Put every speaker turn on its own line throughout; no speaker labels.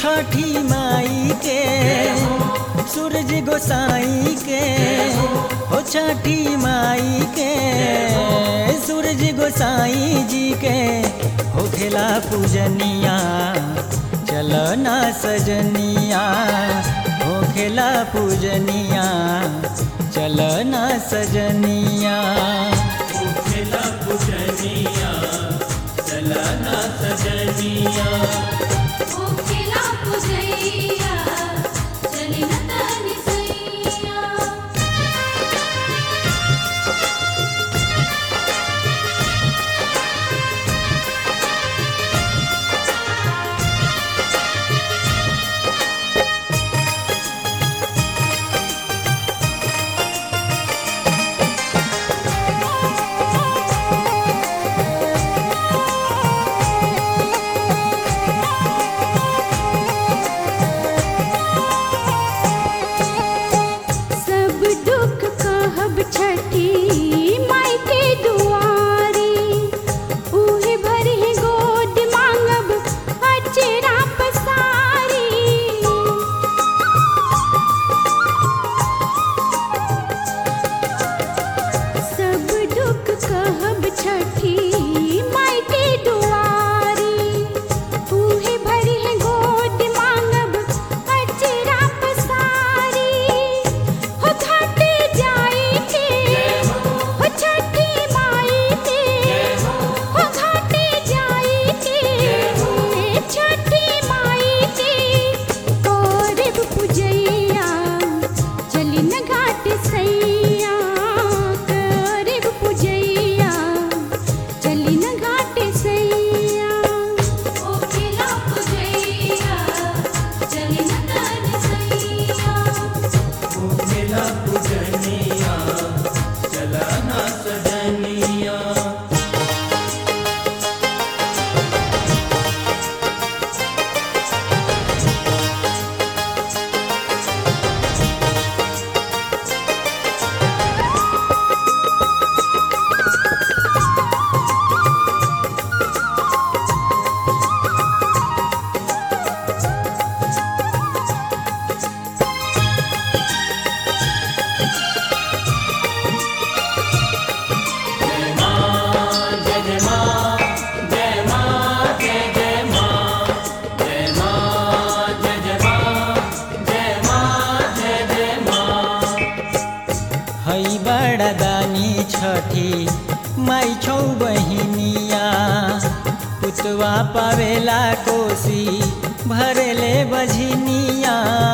छठी माई के सूरज गोसाई के हो छठी माई के सूरज गोसाई जी के हो खेला पूजनिया चलो ना सजनिया हो खेला पूजनिया चलो ना सजनिया
खेला पूजनिया चलना सजनिया
ओ खेला पुजैया चली न तनि सैया सब दुख कहब छठी माई के दुआरी उहे भर ही गोद मांगब अचरा पसारी सब दुख कहब छठी माई के दुआरी उहे भरी है गोद मांगब अचरा पसारी हो घाटे जाई के हो छठी माई के हो घाटे जाई के छठी माई के करब पूजैया चली न घाट सैया करब पूजैया चली न घाट सैया ओ खेला पूजैया चली न तन सैया
खेला पूजनिया चलना सजनिया
हई बड़ा दानी छठी माई छौ बहिनिया पुतवा पावेला कोसी भरेले बझनिया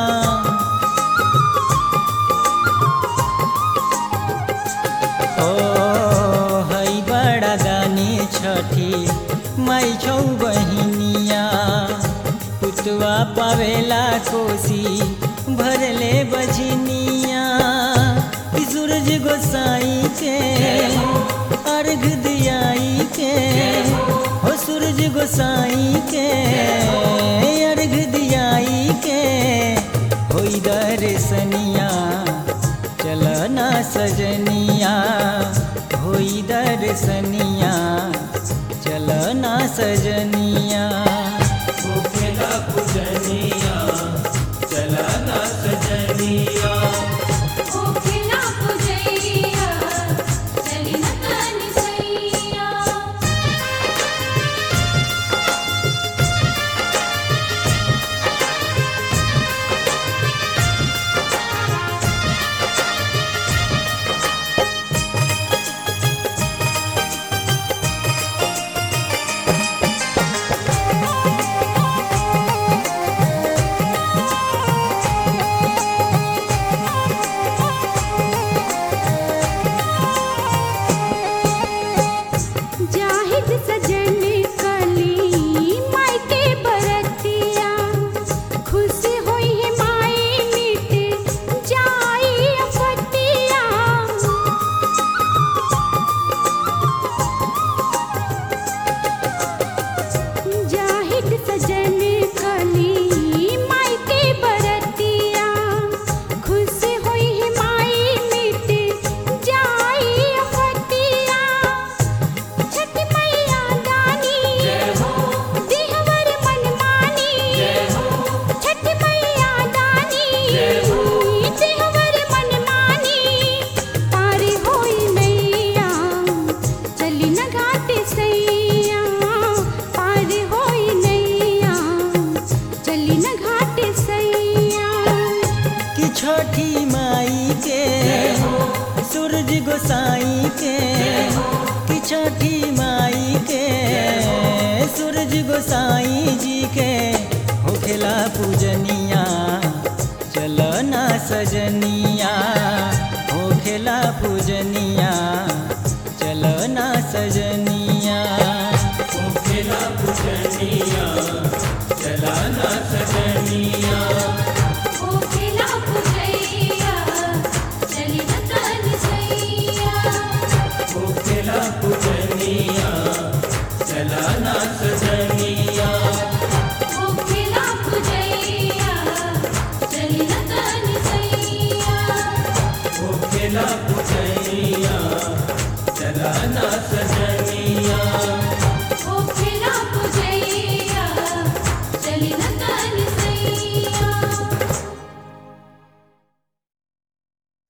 ओ हई बड़ा दानी छठी माई छौ बहिनिया पुतवा पावेला कोसी भरले बझनिया ई सूरज गोसाई के अर्घ दियाई के हो सूरज गोसाई के अर्घ दियाई के होई दर्शनिया चलना सजनिया होई दर्शनिया चलना सजनिया
खेला पूजनिया चलना सजनिया
ओ खेला पुजैया चली न तन सैया जाहिद सजन कली माई के बरतिया खुश होई है माई मिट जाई अफतिया जाहिद सजन कली माई के बरतिया खुश होई है माई मिट जाई अफतिया छठ मैया
गोसाई जी के होखेला पूजनिया चलना सजनिया होखेला पूजनिया चलना सजनिया
ओखेला पूजनिया चलाना सजनिया
ओखेला पुजैया चली न तन सैया
ओखेला पूजनिया चलाना सजनिया
ओखेला पुजैया चली न तन सैया
ओखेला पूजनिया चलाना सजनिया